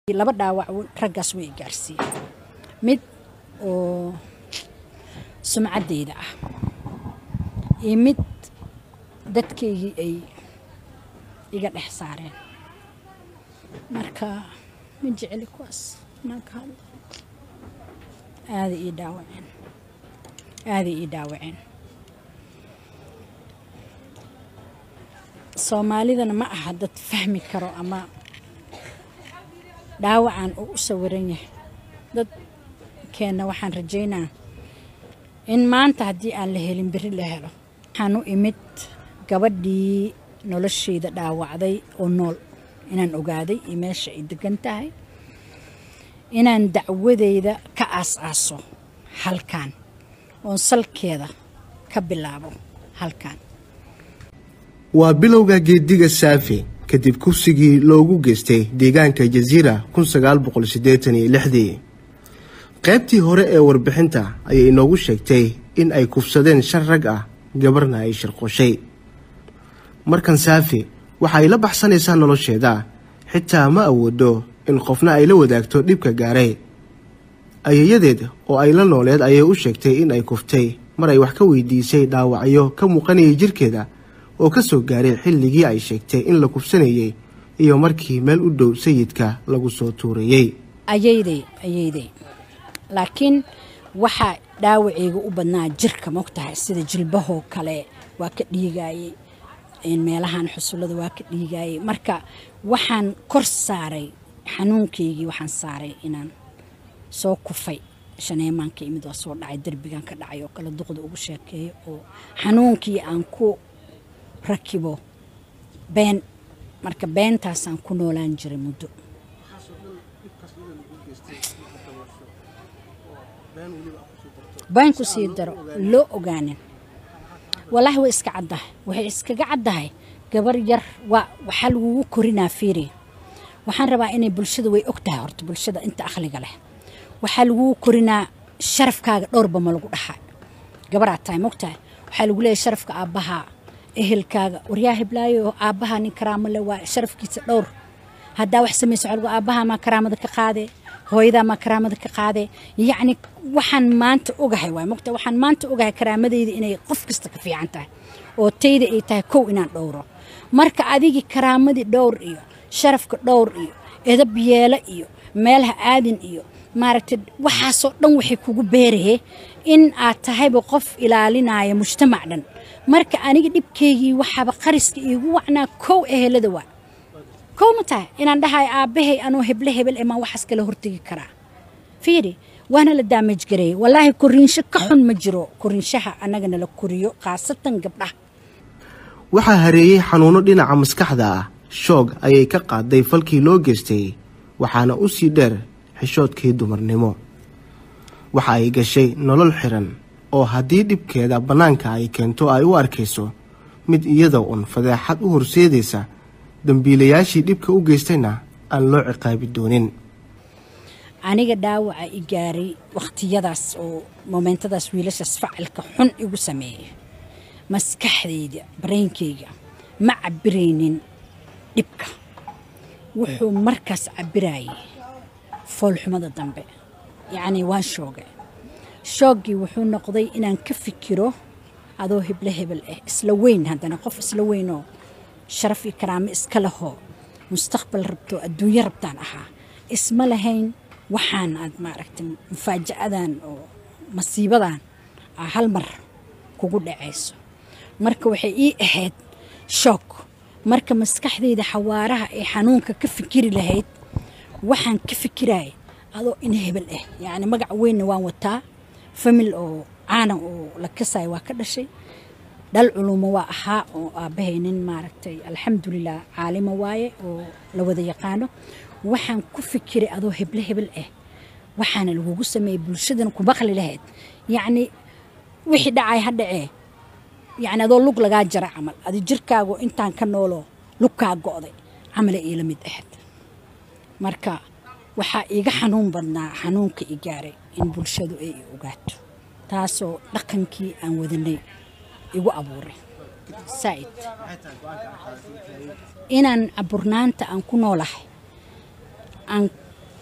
laba dhaawac raggaas way gaarsiiyeen mid oo sumcaddeyda ah iyo mid dadkaygii ay iga dhex saareen marka ma jeceli kuwaas inaan ka hadlo aaday ii dhaawaceen aaday ii dhaawaceen soomaalidana ma aha dad fahmi karo ama dhaawacan uu u sawiran yahay dad keenna waxaan rajaynaa in maanta haddii aan la helin beri la helo waxaan u imid gabadhii nolosheyda dhaawacday oo nool inaan ogaaday iyo meesha ay degan tahay inaan dacwadeyda ka aas-aaso halkan oon salkeeda ka bilaabo halkan waa bilowga geediga saafi kadib kufsigii loogu geystay deegaanka jasiira dii qaybtii hore ee warbixinta ayay inoogu sheegtay in ay kufsadeen shan rag ah gabarna ay shirqoshay markan saafi waxa ay la baxsanaysaa nolosheeda xitaa ma awoodo in qofna ay la wadaagto dhibka gaaray ayayadeed oo ay la nooleed ayay u sheegtay in ay kuftay mar ay wax ka weydiisay dhaawacyo ka muuqanayay jirkeeda oo ka soo gaaray xilligii ay sheegtay in la kufsanayay iyo markii meel u dhow sayidka lagu soo tuurayey ayayday ayayday laakiin waxaa dhaawaceyga u badnaa jirka mogtahay sida jilbahoo kale waa ka dhiigayey meelahan xusullada waa ka dhiigayey marka waxaan kor saaray xanuunkaygii waxaan saaray inaan soo kufay shaneemaanka imid waa soo dhacay derbigan ka dhacay oo kale duqda ugu sheekeeyo oo xanuunkii aan ku rakibo been marka beentaasaan ku noolaan jiray muddo been ku sii daro loo ogaanin walaahi way iska caddahay waxay iskaga caddahay gabar yar waa waxaa lagugu korinaa fiiri waxaan rabaa inay bulshada way og tahay horta bulshada inta akhliga leh waxaa lagugu korinaa sharafkaaga dhowrba ma lagu dhahaa gabaraad tahay mogtahay waxaa lagu leeyahy sharafka aabbahaa ehelkaaga waryaa hiblaayo aabbahaa nin karaamo le waa sharafkiisa dhowr haddaa wax samayso waxaa aabbahaa maa karaamada ka qaadee hooyadaa maa karaamada ka qaadee yacni waxaan maanta ogahay waay mogta waxaan maanta ogahay karaamadeyda inay qof kasta ka fiican tahay oo tayda ay tahay kow inaan dhowro marka adigii karaamadii dhowr iyo sharafka dhowr iyo edab yeelo iyo meelaha aadin iyo maaragtay waxaasoo dhan waxay kugu beeraye in aad tahayba qof ilaalinaya mujtamac dhan marka aniga dhibkaygii waxaaba qariska iigu wacnaa kow ehelada waa kow ma tahay inaan dhahayo aabbahay anoo heble hebel emaan waxaas kala hortegi karaa fiiri waana la daamaj gareeyey wallaahi koriinsho ka xun ma jiro koriinshaha annagana la koriyo khaasatan gabdhaha waxaa hareeyey xanuuno dhinaca maskaxda ah shoog ayay ka qaaday falkii loo geystay waxaana u sii dheer xishoodkii dumarnimo waxa ay gashay nolol xiran oo haddii dhibkeeda bannaanka ay keento ay u arkayso mid iyada un fadeexad u horseedaysa dambiilayaashii dhibka u geystayna aan loo ciqaabi doonin aniga dhaawaca i gaaray wakhtiyadaas oo momentadaas wiilashaas facilka xun igu sameeyay maskaxdayda bareynkayga ma cabiraynin dhibka wuxuu markaas cabirayay foolxumada dambe yacnii waan shoogay shooggii wuxuu noqday inaan ka fikiro adoo heble hebel ah isla weyn haddana qof isla weynoo sharaf iyo karaamo iska lehoo mustaqbal rabto adduunyo rabtaan ahaa isma lahayn waxaan aad maaragtay mufaajacadan oo masiibadan aa hal mar kugu dhacayso marka waxay ii ahayd shoog marka maskaxdayda xawaaraha ee xanuunka ka fikiri lahayd waxaan ka fikiraya adoo in hebel ah yacni magac weynna waan wataa famil oo caanan oo la kasayo waa ka dhashay dhal culumo waa ahaa oo aabbahay nin maaragtay alxamdulilah caalimo waaye oo la wada yaqaano waxaan ku fikiray adoo heble hebel ah waxaana lagugu sameeyey bulshadana ku baqli lahayd yacni wixii dhacay ha dhacee yacni adoo lug lagaa jara camal adi jirkaago intaan ka nooloo lugkaa go'day camale iila mid ahayd marka waxaa iiga xanuun badnaa xanuunka i gaaray in bulshadu ay i ogaato taasoo dhaqankii aan wadanay igu abuuray saa'id inaan caburnaanta aan ku noolahay aan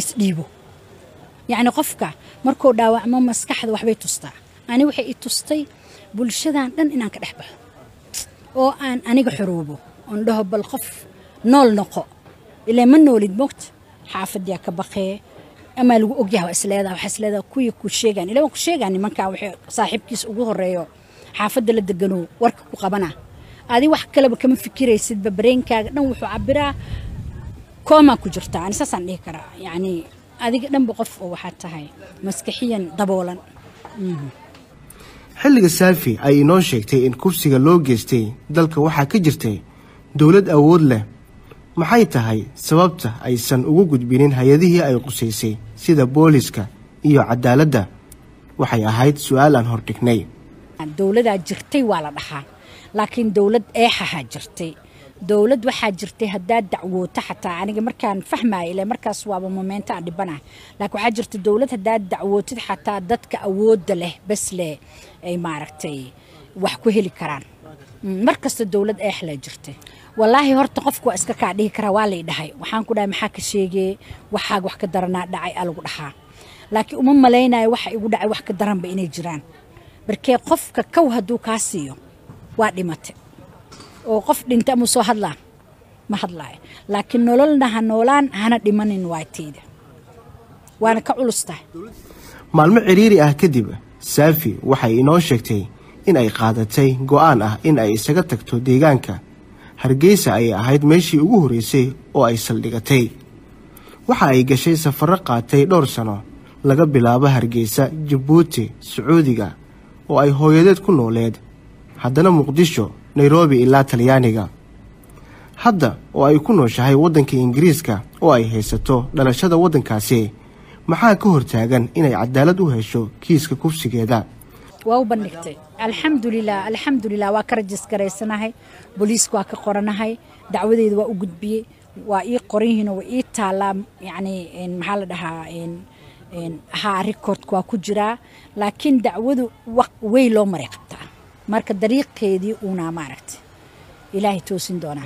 isdhiibo yacni qofka markuu dhaawacmo maskaxda waxbay tustaa ani waxay i tustay bulshadan dhan inaan ka dhex baxo oo aan aniga xoroobo oon dhaho bal qof nool noqo ilaa ma noolid mogta xaafadiyaa ka baqee amaa lagu ogyaha waa isleedaha waxaa isleedaha kuwii ku sheegaan ilaa waan ku sheegaa nimankaa waxay saaxiibkiis ugu horeeyo xaafadda la degano warka ku qabana adi wax kaleba kama fikiraysidba bareenkaaga dhan wuxuu cabiraa koomaa ku jirtaa ani saasaan dhihi karaa yacni adiga dhanba qof oo waxaa tahay maskaxiyan daboolan xilliga saafi ay inoo sheegtay in kufsiga loo geystay dalka waxaa ka jirtay dowlad awood leh maxay tahay sababta aysan ugu gudbinin hay-adihii ay qusaysay sida booliska iyo cadaaladda waxay ahayd su-aal aan hordhignay dowladaa jirtay waa la dhahaa laakiin dowlad eexahaa jirtay dowlad waxaa jirtay haddaad dacwooto xataa aniga markaan fahmaya ile markaas waaba momeento aan dhibanaha laakiin waxaa jirta dowlad haddaad dacwootid xataa dadka awoodda leh bas leh ay maaragtay wax ku heli karaan mar kasta dowlad eexlaa jirtay wallaahi horta qofku waa iska kaa dhihi karaa waa lay dhahay waxaan ku dhahay maxaa ka sheegee waxaaga wax ka daranaa dhacay aa lagu dhahaa laakiin uma malaynayo waxa igu dhacay wax ka daranba inay jiraan markee qofka kow hadduu kaa siiyo waa dhimate oo qof dhinta amuu soo hadlaa ma hadlaayo laakiin nololna ha noolaan hana dhimanin waaytayda waana ka culus tahay maalmo cidhiiri ah kadib saafi waxay inoo sheegtay in ay qaadatay go'aan ah in ay isaga tagto deegaanka hargeysa ayay ahayd meeshii ugu horreysay oo ay saldhigatay waxa ay gashay safarro qaatay dhowr sano laga bilaabo hargeysa jabuuti sacuudiga oo ay hooyadeed ku nooleed haddana muqdisho nairobi ilaa talyaaniga hadda oo ay ku nooshahay waddanka ingiriiska oo ay haysato dhalashada waddankaasi maxaa ka hortaagan inay cadaalad u hesho kiiska kufsigeeda waa u bandhigtay alxamdulilah alxamdulilah waa ka rajisgaraysanahay booliiska waa ka qoranahay dacwadeeda waa u gudbiyey waa ii qoran yihiinoo waa ii taallaa yacni maxaa la dhahaa haa rikoordka waa ku jiraa laakiin dacwadu wey loo maray qabtaa marka dariiqeedii uunaa maaragtay ilaahay toosin doonaa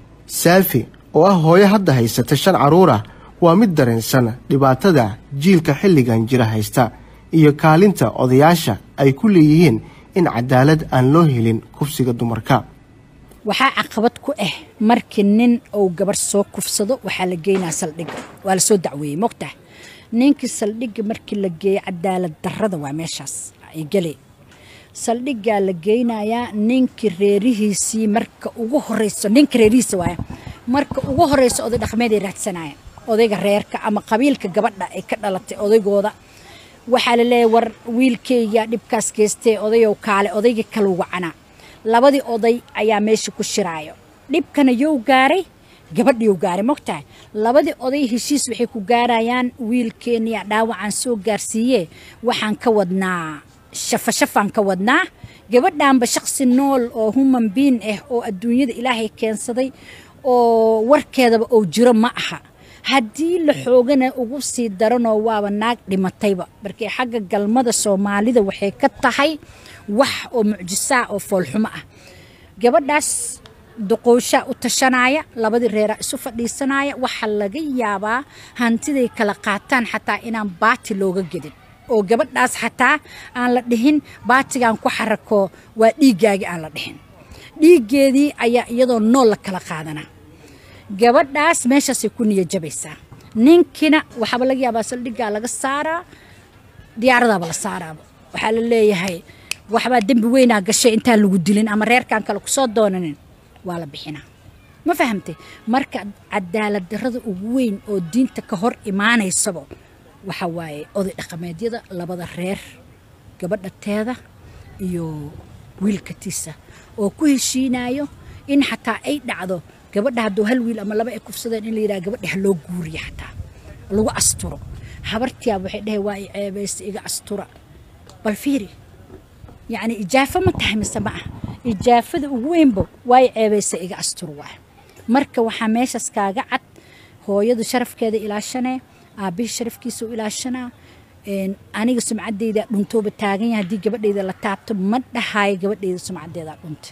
saafi oo ah hooyo hadda haysata shan carruur ah waa mid dareensan dhibaatada jiilka xilligan jira haysta iyo kaalinta odayaasha ay ku leeyihiin in cadaalad aan loo helin kufsiga dumarka waxaa caqabad ku ah markii nin uu gabarh soo kufsado waxaa la geynaa saldhigga waa la soo dacweeyey mogtah ninkii saldhigga markii la geeyey cadaalad darrada waa meeshaas ay galee saldhiggaa la geynayaa ninkii reerihiisii marka ugu horeyso ninka reerihiisa waaya marka ugu horeyso oday dhaqmeed ay raadsanayaan odayga reerka ama qabiilka gabadha ay ka dhalatay odaygooda waxaa la leeyahay war wiilkayga dhibkaas geystee odayow kaale odaygii kala wacanaa labadii oday ayaa meesha ku shiraayo dhibkana yow gaaray gabadhiyow gaaray mogtahay labadii oday heshiis waxay ku gaarayaan wiilkeeniya dhaawacaan soo gaarsiiye waxaan ka wadnaa shafashafaan ka wadnaa gabadhaanba shaqsi nool oo human bein ah oo adduunyada ilaahay keensaday oo warkeedaba oo jiro ma aha haddii la xoogana ugu sii daranoo waaba naag dhimatayba markii xagga galmada soomaalida waxay ka tahay wax oo mucjisaa oo foolxumo ah gabadhaas duqooshaa u tashanaya labadii reeraa isu fadhiisanaya waxaa laga yaabaa hantiday kala qaataan xataa inaan baati looga gedin oo gabadhaas xataa aan la dhihin baatigaan ku xarako waa dhiiggaagii aan la dhihin dhiiggeedii ayaa iyadoo nool la kala qaadanaa gabadhaas meeshaasay ku niya jabaysaa ninkina waxaaba laga yaabaa saldhiggaa laga saaraa diyaaradaaba la saaraaba waxaa la leeyahay waxbaa dembi weynaa gashay intaan lagu dilin ama reerkaan kale kusoo doonanin waa la bixinaa ma fahamtay marka cadaalad darrada ugu weyn oo diinta ka hor imaanaysaba waxa waaye oday dhaqameedyada labada reer gabadha teeda iyo wiilkatiisa oo ku heshiinayo in xataa ay dhacdo gabadha hadduu hal wiil ama laba ay kufsadeen in la yidhaha gabadha ha loo guuriyo xataa lagu asturo habartiyaab waxay dhahay waa i ceebaysa iga astura bal fiiri yacni ijaafo ma tahay mise ma ah ijaafada ugu weynba waa i ceebaysa iga astur waay marka waxaa meeshaas kaaga cad hooyadu sharafkeeda ilaashanee aabbihii sharafkiisa u ilaashanaa aniga sumcaddeyda dhuntooba taagan yahay haddii gabadheyda la taabto ma dhahaayo gabadheyda sumcaddeedaa dhuntay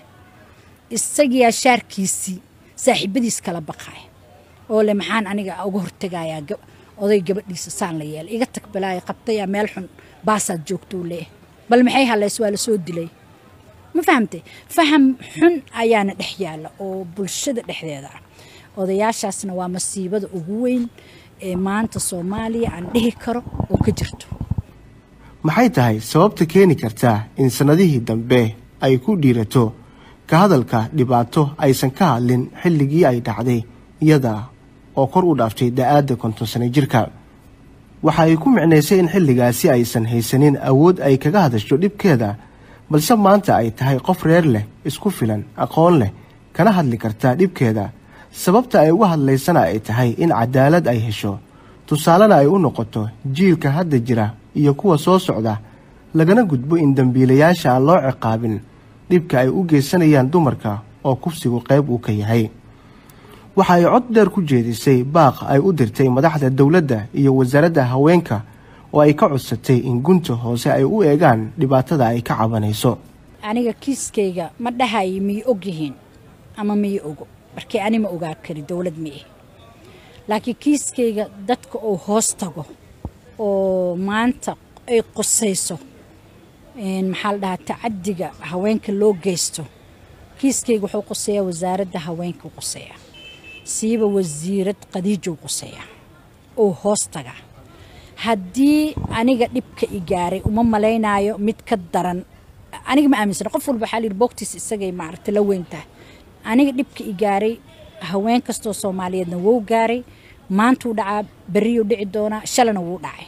isagiyaa shaarkiisii saaxiibadiis kala baqaaya oo le maxaan aniga uga hortegayaa oday gabadhiisa saan la yeelay iga tag balaayo qabtayaa meel xun baasaad joogtuu leeh bal maxay halays waa la soo dilay ma fahamtay faham xun ayaana dhex yaalla oo bulshada dhexdeeda ah odayaashaasna waa masiibada ugu weyn ee maanta soomaaliya aan dhihi karo oo ka jirto maxay tahay sababta keeni kartaa in sannadihii dambe ay ku dhiirato ka hadalka dhibaato aysan ka hadlin xilligii ay dhacday iyada oo kor u dhaaftay da-aadda konton sano jirka waxa ay ku micnaysay in xilligaasi aysan haysanin awood ay kaga hadasho dhibkeeda balse maanta ay tahay qof reer leh isku filan aqoon leh kana hadli karta dhibkeeda sababta ay uga hadlaysana ay tahay in cadaalad ay hesho tusaalena ay u noqoto jiilka hadda jira iyo kuwa soo socda lagana gudbo in dembiilayaasha aan loo ciqaabin dhibka ay u geysanayaan dumarka oo kufsigu qayb uu ka yahay waxa ay cod dheer ku jeedisay baaq ay u dirtay madaxda dowladda iyo wasaaradda haweenka oo ay ka codsatay in gunta hoose ay u eegaan dhibaatada ay ka cabanayso aniga kiiskayga ma dhahayo miy og yihiin ama miy ogo markii ani ma ogaa kari dowlad ma ihi laakiin kiiskayga dadka uu hoos tago oo maanta ay qusayso maxaa la dhahaa tacadiga haweenka loo geysto kiiskayga wuxuu quseeyaa wasaaradda haweenka quseeya siiba wasiirad qadiijow quseeya oo hoos taga haddii aniga dhibka i gaaray uma malaynaayo mid ka daran aniga ma aaminsana qof walba waxaa layidhi boogtiis isagay maaragta la weyntahay aniga dhibka i gaaray haween kastoo soomaaliyeedna wou gaaray maantuu dhacaa berriyuu dhici doonaa shalana wuu dhacay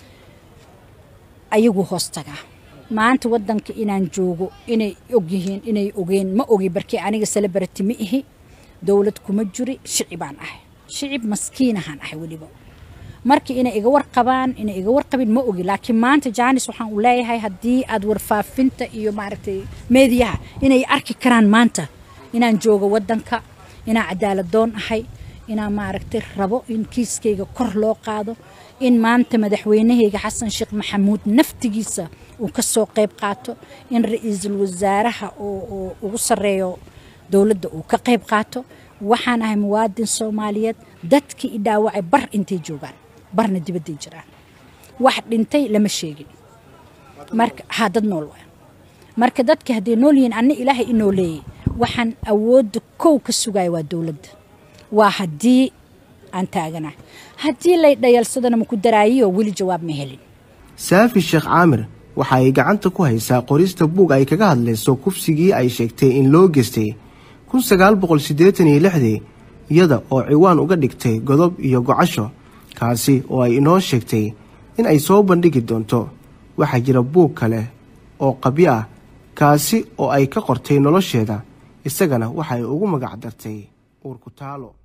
ayaguu hoos tagaa maanta waddanka inaan joogo inay og yihiin inay ogeen ma ogi barkii aniga celebrity ma ihi dowlad kuma jiri shicibaan ahay shicib maskiinahaan ahay weliba marka inay iga warqabaan inay iga warqabin ma ogi laakiin maanta jaanis waxaan u leeyahay haddii aad warfaafinta iyo maaragtay meediyaha inay arki karaan maanta inaan joogo waddanka inaan cadaaladoon ahay inaan maaragtay rabo in kiiskayga kor loo qaado in maanta madaxweynahayga xasan sheekh maxamuud naftigiisa uu ka soo qayb qaato in ra-iisul wasaaraha oo ugu sarreeyo dowladda uu ka qayb qaato waxaan ahay muwaadin soomaaliyeed dadkii i dhaawacay bar intay joogaan barna dibadday jiraan wax dhintay lama sheegin marka haa dad nool waa marka dadka hadday nool yihiin anna ilaahay i nooleeyey waxaan awoodda kow ka sugaya waa dowladda waa haddii aan taaganahay haddii lay dhayalsadana maku daraayiyo weli jawaab ma helin saafi sheekh caamir waxa ay gacanta ku haysaa qorista buug ay kaga hadlayso kufsigii ay sheegtay in loo geystay kun sagaal boqol siddeetan iyo lixdii iyada oo ciwaan uga dhigtay godob iyo gocasho kaasi oo ay inoo sheegtay in ay soo bandhigi doonto waxaa jira buug kale oo qabyo ah kaasi oo ay ka qortay nolosheeda isagana waxay ugu magac dartay uurkutaalo